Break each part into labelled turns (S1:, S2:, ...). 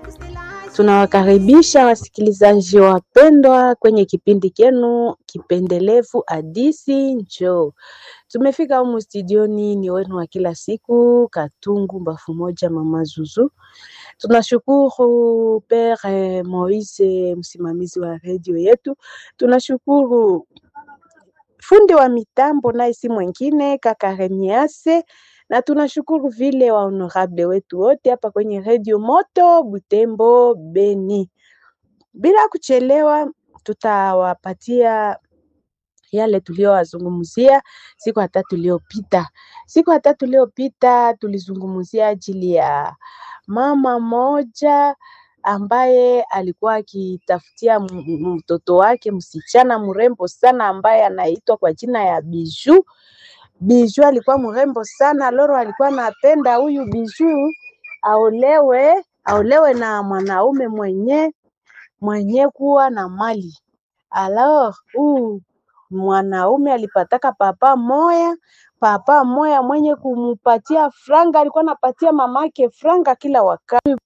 S1: Tunawakaribisha wasikilizaji wapendwa kwenye kipindi kenu kipendelevu Hadisi Njoo. Tumefika humu studioni, ni wenu wa kila siku, Katungu Mbafu Moja, Mama Zuzu. Tunashukuru Pere Moise, msimamizi wa redio yetu. Tunashukuru fundi wa mitambo, naye si mwingine kaka Remiase na tunashukuru vile wa honorable wetu wote hapa kwenye redio Moto Butembo Beni. Bila kuchelewa, tutawapatia yale tuliyowazungumzia siku ya tatu iliyopita. Siku ya tatu iliyopita tulizungumzia ajili ya mama moja ambaye alikuwa akitafutia mtoto wake msichana mrembo sana ambaye anaitwa kwa jina ya Biju. Biju alikuwa mrembo sana, Loro alikuwa anapenda huyu Biju aolewe, aolewe na mwanaume mwenye mwenye kuwa na mali. Alors, huu mwanaume alipataka papa moya, papa moya mwenye kumupatia franga, alikuwa anapatia mamake franga kila wakati.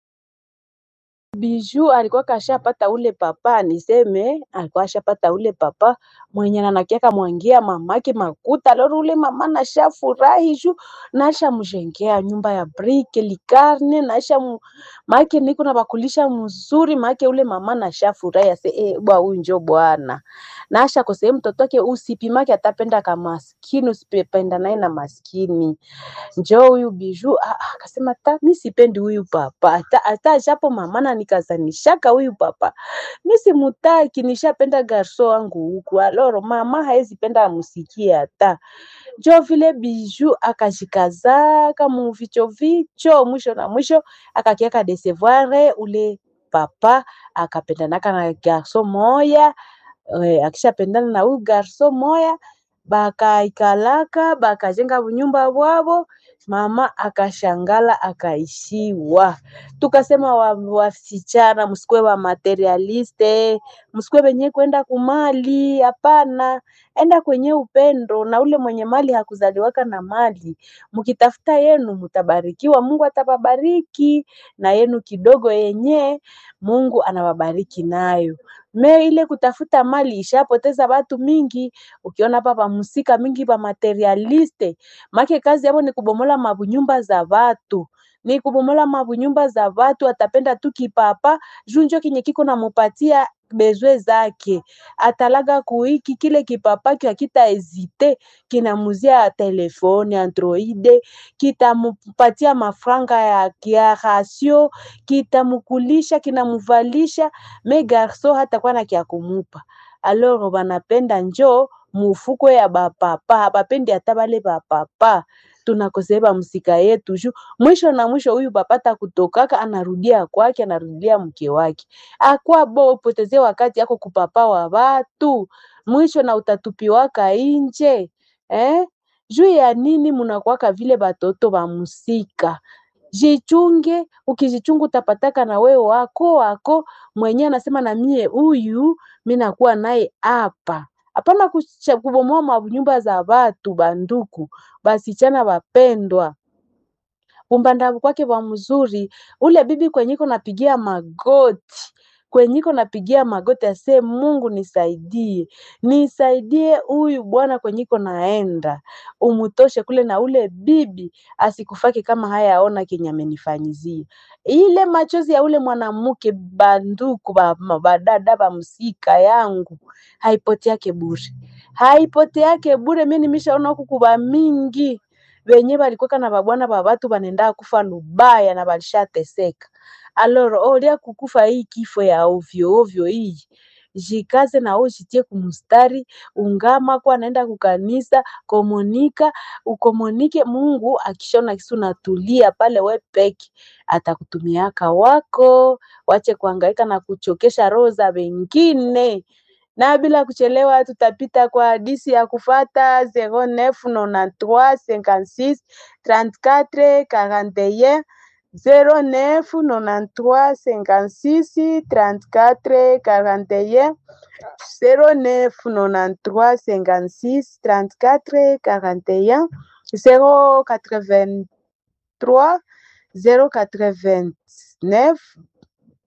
S1: Biju alikuwa kashapata ule papa, niseme alikuwa ashapata ule papa mwenye anakiaka mwangia mamake makuta. Loro ule mama nashafurahi juu nasha mjengea nyumba ya brike likarne nasha mu... make niko na bakulisha mzuri make ule mama nashafurahi ase eh, bwa huyu njo bwana nasha kosee mtoto wake usipimake atapenda kama maskini usipenda naye na maskini njo huyu biju ah, ah, akasema ta mi sipendi huyu papa hata hata japo mama na nikazanishaka huyu papa mi simutaki nishapenda garso wangu huku aloro mama haezi penda amusikie hata njo vile biju akajikazaka muvicho vicho mwisho na mwisho akakiaka desevoire ule papa akapendanaka na garso moya eh, akishapendana na huyu garso moya bakaikalaka bakajenga bunyumba bwabo mama akashangala akaishiwa tukasema wa- wasichana msikuwe wa materialiste msikuwe wenye kwenda kumali hapana enda kwenye upendo na ule mwenye mali hakuzaliwaka na mali mkitafuta yenu mtabarikiwa mungu atababariki na yenu kidogo yenye mungu anawabariki nayo me ile kutafuta mali ishapoteza watu mingi ukiona hapa pamusika mingi pa materialiste make kazi yabo ni kubomola mabunyumba za watu ni kubomola mabunyumba za watu atapenda tu kipapa juu njo kenye kiko namupatia bezwe zake atalaga kuiki kile kipapa kya kita hezite kinamuzia telefone androide kitamupatia mafranga ya kia rasio kitamukulisha kinamuvalisha me garso hatakuwa na kya kumupa alors banapenda njo mufuko ya bapapa habapendi hata bale bapapa tunakoseba msika yetu juu mwisho na mwisho huyu papata kutokaka anarudia kwake anarudia mke wake akwa bo upoteze wakati yako kupapa wa watu mwisho na utatupiwaka inje eh? juu ya nini munakwaka vile batoto ba musika jichunge ukijichunga utapataka na wewe wako wako mwenye anasema na mie huyu mi nakuwa naye hapa hapana kucha- kubomoa manyumba za watu banduku basichana wapendwa umbandavu kwake wa mzuri ule bibi kwenyiko napigia magoti kwenyiko napigia magoti ase mungu nisaidie nisaidie huyu bwana kwenyiko naenda umutoshe kule na ule bibi asikufake kama haya aona kenye amenifanyizia ile machozi ya ule mwanamke banduku ba- ma- badada bamsika yangu haipoteake bure haipoteake bure mi nimeshaona huku kuba mingi benye balikuwaka na babwana ba batu banenda kufa lubaya na balishateseka aloro olia kukufa hii kifo ya ovyo ovyo hii jikaze na wewe jitie kumustari ungama kwa naenda kukanisa komunika ukomunike mungu akishona kisu natulia pale we peke atakutumiaka wako wache kuhangaika na kuchokesha roho za wengine na bila kuchelewa tutapita kwa hadisi ya kufata 0993 56 34 41 09 93 56 34 41 09 93 56 34 41 083 089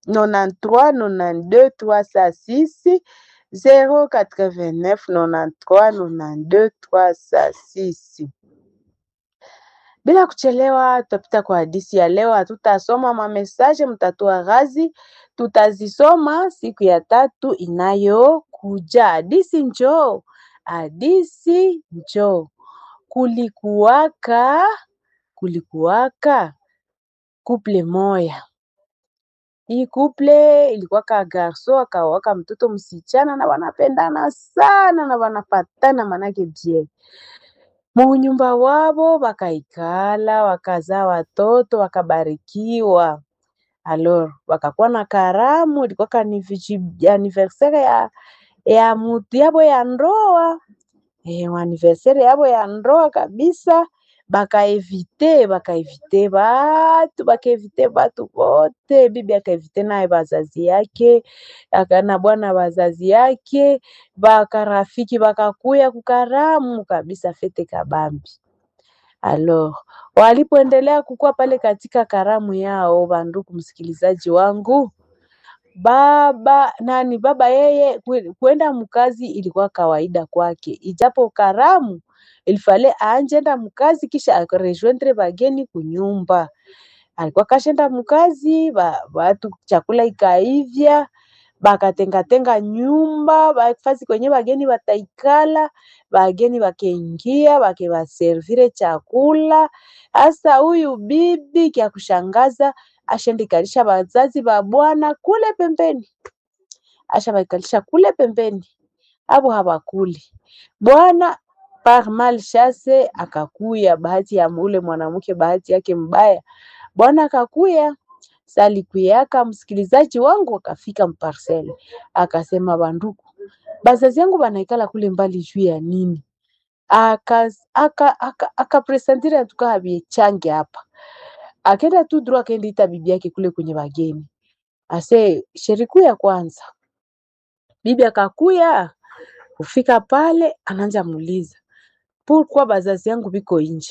S1: 93 92 306 089 93 92 306. Bila kuchelewa, tutapita kwa hadisi ya leo. Hatutasoma mamesaje, mtatua ghazi, tutazisoma siku ya tatu inayokuja. Hadisi njoo, hadisi njoo. Kulikuwaka, kulikuwaka kuple moya. Hii kuple ilikuwaka garso akawaka mtoto msichana, na wanapendana sana na wanapatana manake bie munyumba wabo wakaikala wakazaa watoto wakabarikiwa. Alors wakakuwa na karamu, ilikuwa ni anniversaire ya, ya mutu yabo ya ndoa eh, anniversaire yabo ya ndoa kabisa. Bakaevite bakaevite batu bakaevite batu bote, bibi akaevite naye bazazi yake akana bwana bazazi yake bakarafiki bakakuya kukaramu kabisa, fete kabambi. Alors walipoendelea kukua pale katika karamu yao, banduku msikilizaji wangu, baba nani baba yeye kwenda mkazi ilikuwa kawaida kwake, ijapo karamu ilifale aanjenda mkazi kisha akarejoindre bageni kunyumba. Alikuwa kashenda mkazi ba, batu chakula ikaivya bakatengatenga nyumba bafasi kwenye bageni bataikala, bageni bakeingia bakebaservire chakula. Hasa huyu bibi kya kushangaza ashendikalisha bazazi ba bwana kule pembeni, asha baikalisha kule pembeni, abo habakuli bwana par malchance akakuya, bahati ya ule mwanamke, bahati yake mbaya, bwana akakuya salikuyaka msikilizaji wangu akafika mparcele akasema, banduku bazazi yangu banaikala kule mbali juu ya nini? akapresentire aka, aka atuka habiechange hapa, akenda tu dro akaenda ita bibi yake kule kwenye bageni, ase sheriku ya kwanza. Bibi akakuya kufika pale, ananja muuliza pourquoi bazazi yangu biko inje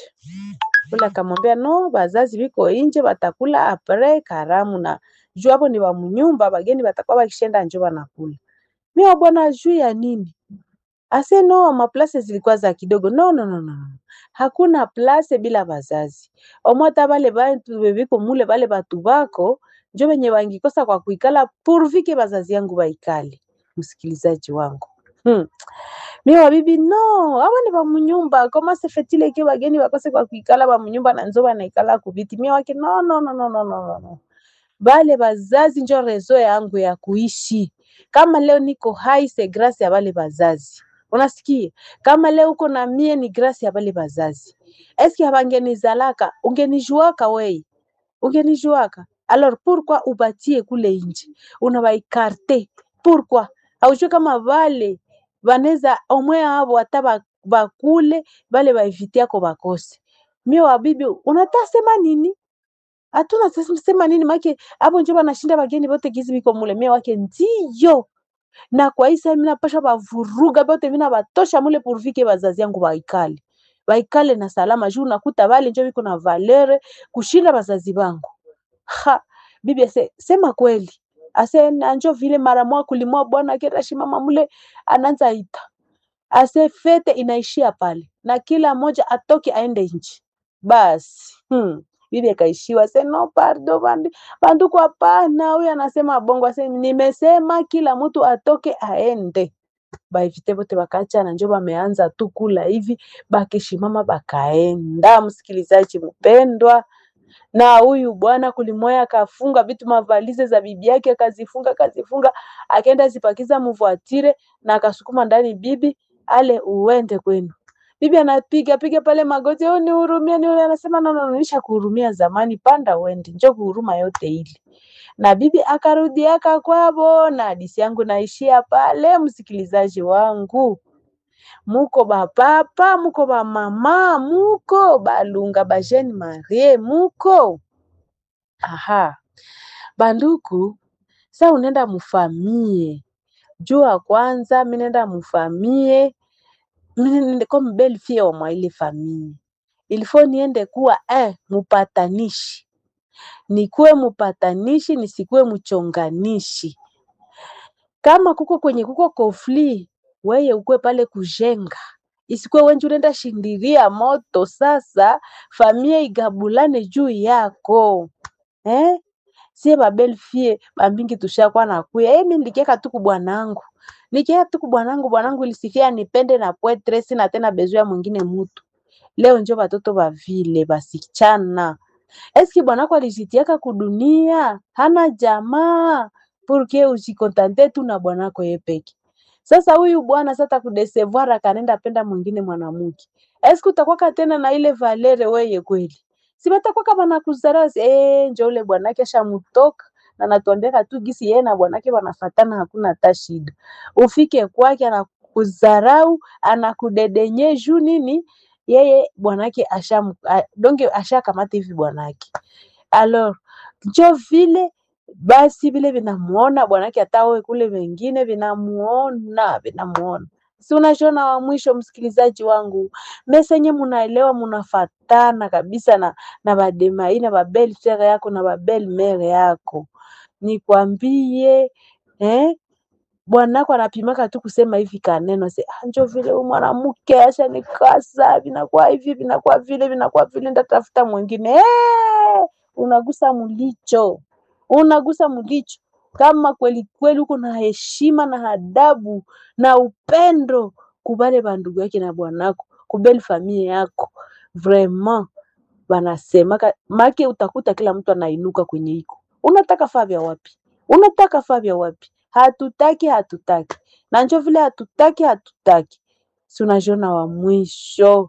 S1: ule akamwambia no, bazazi biko inje batakula apre karamu na juu hapo ni wa munyumba, bageni batakuwa bakishenda njo banakula. Mimi bwana juu ya nini? Ase no, maplase zilikuwa za kidogo. No, no, no, no. Hakuna place bila bazazi. Omwata bale bantu bebiko mule bale batu bako njo benye bangikosa kwa kuikala purvike bazazi yangu baikale. Msikilizaji wangu. Hmm. Mimi wabibi no, awa ni bamunyumba. Koma se fetile ke bageni bakose kwa kuikala bamunyumba na nzo banaikala kubiti. Mimi wake no, no, no, no, no, no, no. Bale bazazi njo rezo yangu ya kuishi. Kama leo niko hai se grâce ya bale bazazi. Unasikia? Kama leo uko na mie ni grâce ya bale bazazi. Eski habangenizalaka, ungenijuaka wei. Ungenijuaka. Alors pourquoi ubatie kule nje? Unabaikarte. Pourquoi? Haujue kama vale baneza omwe abo hata bakule bale baevite yako bakose. Mie wabibi unatasema nini? Hatuna sema nini make abo njo banashinda bageni bote gizi biko mule. Mie wake ndiyo na kwa hii saa mina pasha bavuruga bote mina batosha mule purvike bazazi yangu baikale baikale na salama juu nakuta bale njo biko na valere kushinda bazazi bangu. Ha, bibi ase sema kweli ase nanjo vile mara mwa kulimwa bwana kerashi mama mule ananza ita ase fete inaishia pale na kila moja atoke aende nchi basi. Hmm. Bibi akaishiwa se no pardo bandu banduku, hapana. Huyu anasema bongo, ase nimesema kila mtu atoke aende. Baivite bote bakachana, njo bameanza tu kula hivi, bakishimama bakaenda. Msikilizaji mpendwa, na huyu bwana kulimoya akafunga vitu mavalize za bibi yake akazifunga akazifunga, akaenda zipakiza mvuatire na akasukuma ndani, bibi ale uende kwenu. Bibi anapiga piga pale magoti, oh, nihurumie, nihurumie. Anasema no, no, nisha kuhurumia zamani, panda uende, njo kuhuruma yote ili. Na bibi akarudi aka kwabo, na hadisi yangu naishia pale. Msikilizaji wangu, muko bapapa, muko bamama, muko balunga bajeni marie, muko aha banduku. Sa unenda mufamie jua kwanza, minenda mufamie comme belle fille wa mwa ile famille il faut niende kuwa eh, mupatanishi nikuwe mpatanishi, nisikuwe mchonganishi. Kama kuko kwenye kuko kofli, weye ukuwe pale kujenga, isikuwe wenje unaenda shindiria moto. Sasa famia igabulane juu yako eh? Sie babelfie bambingi tushakuwa nakuya eh, mi nilikiaka tu kubwanangu nikiaka tu kubwanangu, bwanangu ilisikia nipende na pwetre, sina tena bezu ya mwingine mutu. Leo njo batoto bavile basichana eski bwanako alijitiaka kudunia, hana jamaa purke usikontante tu na bwanako yepeki. Sasa huyu bwana sasa kudesevoir akanenda penda mwingine mwanamke, eski utakwaka tena na ile valere weye kweli? Si batakwaka banakuzarau eh, njo ule bwanake ashamutoka na natuambiaka tu gisi yeye na bwanake wanafatana, hakuna hata shida. Ufike kwake anakuzarau, anakudedenye juu nini? Yeye bwanake asha donge ashakamata hivi bwanake alors njo vile basi vile vinamuona bwanake, hata wewe kule wengine vinamuona vinamuona. Si unashona wa mwisho, msikilizaji wangu, mesenye munaelewa, munafatana kabisa na na bademai na babel frere yako na babel mere yako, nikwambie eh? Bwanako anapimaka tu kusema hivi kaneno se njo vile huyu mwanamke asha nikasa, vinakuwa hivi vinakuwa vile vinakuwa vile, ndatafuta mwingine eh! Unagusa mulicho, unagusa mulicho. Kama kweli kweli uko na heshima na adabu na upendo kubale bandugu yake na bwanako kubeli familia yako, vraiment banasemaka make, utakuta kila mtu anainuka kwenye iko. Unataka faa vya wapi? Unataka faa vya wapi? Hatutaki, hatutaki na njo vile hatutaki, hatutaki. Si unajiona wa mwisho,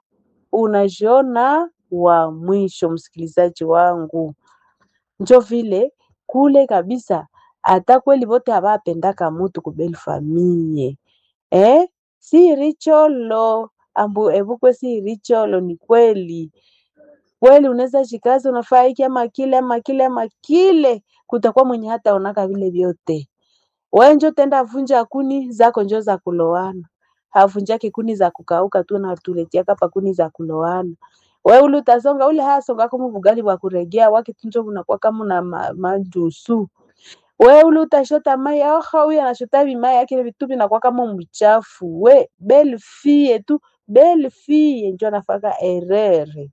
S1: unajiona wa mwisho, msikilizaji wangu, njo vile kule kabisa. Hata kweli vote havapendaka mutu kubeli famie eh? si richolo ambu evukwe, si richolo. Ni kweli kweli, unaweza shikazi unafaa hiki ama kile ama kile ama kile, kutakuwa mwenye hata onaka vile vyote wewe njo tenda vunja kuni zako njo za kulowana, havunjake kuni za kukauka tu na tuletia kapa kuni za kulowana. Wewe ule utasonga ule hasonga kama bugali bwa kuregea wake tunjo unakuwa kama na ma, majusu. Wewe ule utashota mai au huyu anashota vimai yake vitu vinakuwa kama mchafu. We belle fille tu belle fille njo anafaka erreur.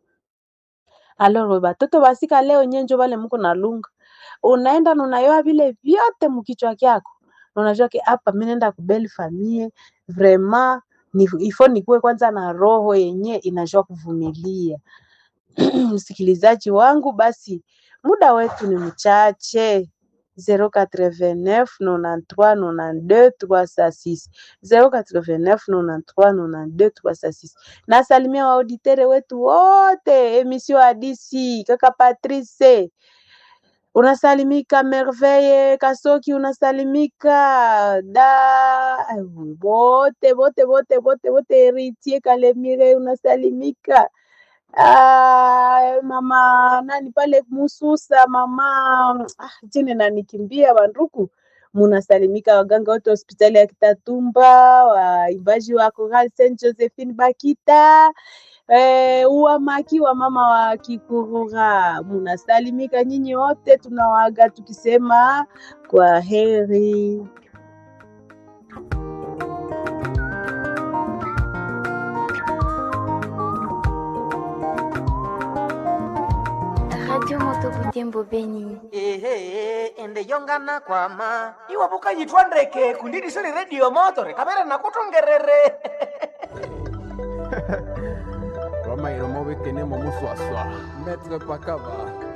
S1: Alors batoto basika leo nyenjo bale mko na lunga unaenda na unayoa vile vyote mkichwa kyako unajua ke hapa mimi naenda kubeli famie vraiment ni ifo nikuwe kwanza na roho yenye inajua kuvumilia. Msikilizaji wangu, basi muda wetu ni mchache 089 93 92 306 089 93 92 306. Nasalimia waauditere wetu wote, emission hadisi kaka Patrice unasalimika Merveille Kasoki, unasalimika da wote wote wote wote wote, Heritier Kalemire unasalimika. Ah, mama nani pale Mususa, mama ah, jine nanikimbia banduku, munasalimika waganga wote hospitali ya Kitatumba, waimbaji wa Choral Saint Josephine Bakita Eh, uwamaki wa mama wa Kikurura munasalimika nyinyi wote, tunawaga tukisema kwa heri.
S2: Radio Moto Butembo Beni.
S3: ehe ende yongana kwama iwabuka yitwa ndeke kundidisoni redio motore kamera nakutongerere
S4: Roma iromo bekene mo muswaswa. Maître Pakaba.